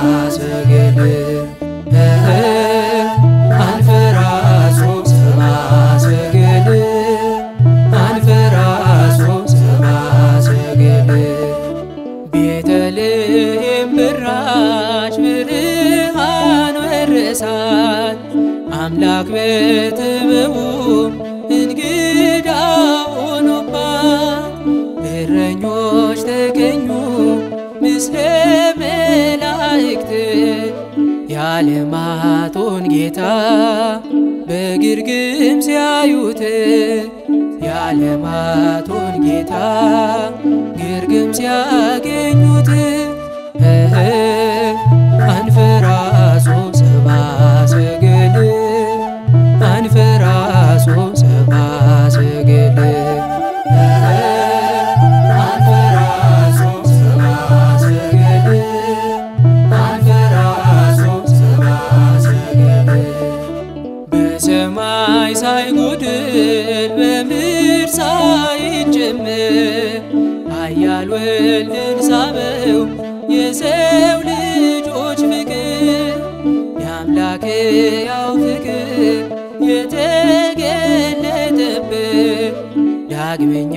ሰገል አንፈራሶ ሰብአ ሰገል አንፈራሶ ሰብአ ሰገል ቤተልሔም በራች ብርሃን ወረሳት አምላክ በጥበቡ እንግዳ ሆኖባት እረኞች ተገኙ ምስለ መላእክት የዓለማቶን ጌታ በግርግም ሲያዩት የዓለማቶን ጌታ ግርግም ሲያገኙት አንፈራሶ ሰብአ ሰገል አንፈራሶ ሰብአ ሰገል አንፈራሶ ሰብአ ሰገል አንፈራሶ ሰብአ ሰገል በሰማይ ሳይጎድል በምድር ሳይጨምር ኃያል ወልድን ሳበው የሰው ልጆች ፍቅር የአምላክ ያው ፍቅር የተገለጠበት ዳግመኛ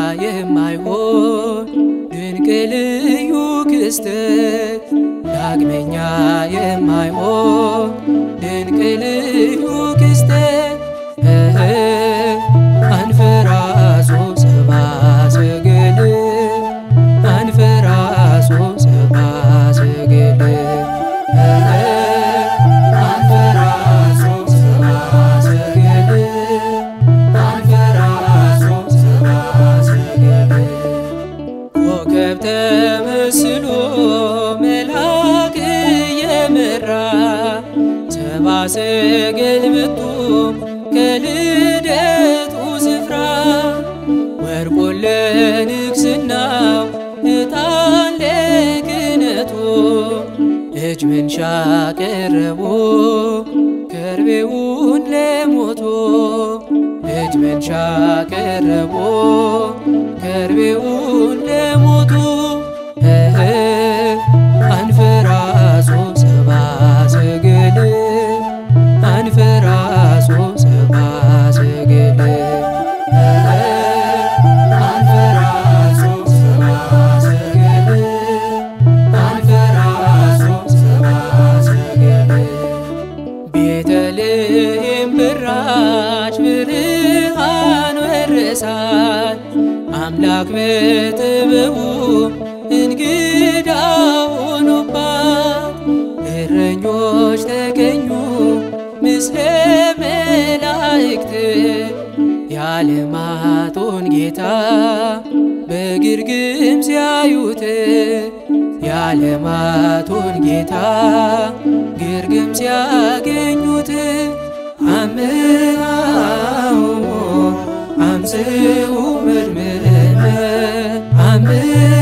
የማይሆን ድንቅ ልዩ ክስተት ዳግመኛ የማይሆን ድንቅ ልዩ ክስተት አንፈራሶ ሰብአ ሰገል አንፈራሶ ሰብአ ሰገል አንፈራሶ ሰብአ ሰገል አንፈራሶ ሰብአ ሰገል ኮከብ ተመስሎ መልአክ እየመራ ሰብአ ሰገል መጡ ከልደቱ ስፍራ ወርቁን ለንግሥናው ዕጣን ለክህነቱ እጅ መንሻ ቀረቦ ከርቤውን ለሞቶ እጅ መንሻ ቀረቦ ከርቤውን ለሞቱ አንፈራሶ ሰብአ ሰገል አንፈራሶ ሰብአ ሰገል አንፈራሶ ሰብአ ሰገል አንፈራሶ ሰብአ ሰገል ቤተልሔም በራች ብርሃን ወረሳት አምላክ በጥበቡ እንግዳ ሆኖባት እረኞች ተገኙ ምስለ መላእክት የዓለማቶን ጌታ በግርግም ሲያዩት የዓለማቶን ጌታ ግርግም ሲያገኙት አምሃው አምስኡ መድምነ አምሃ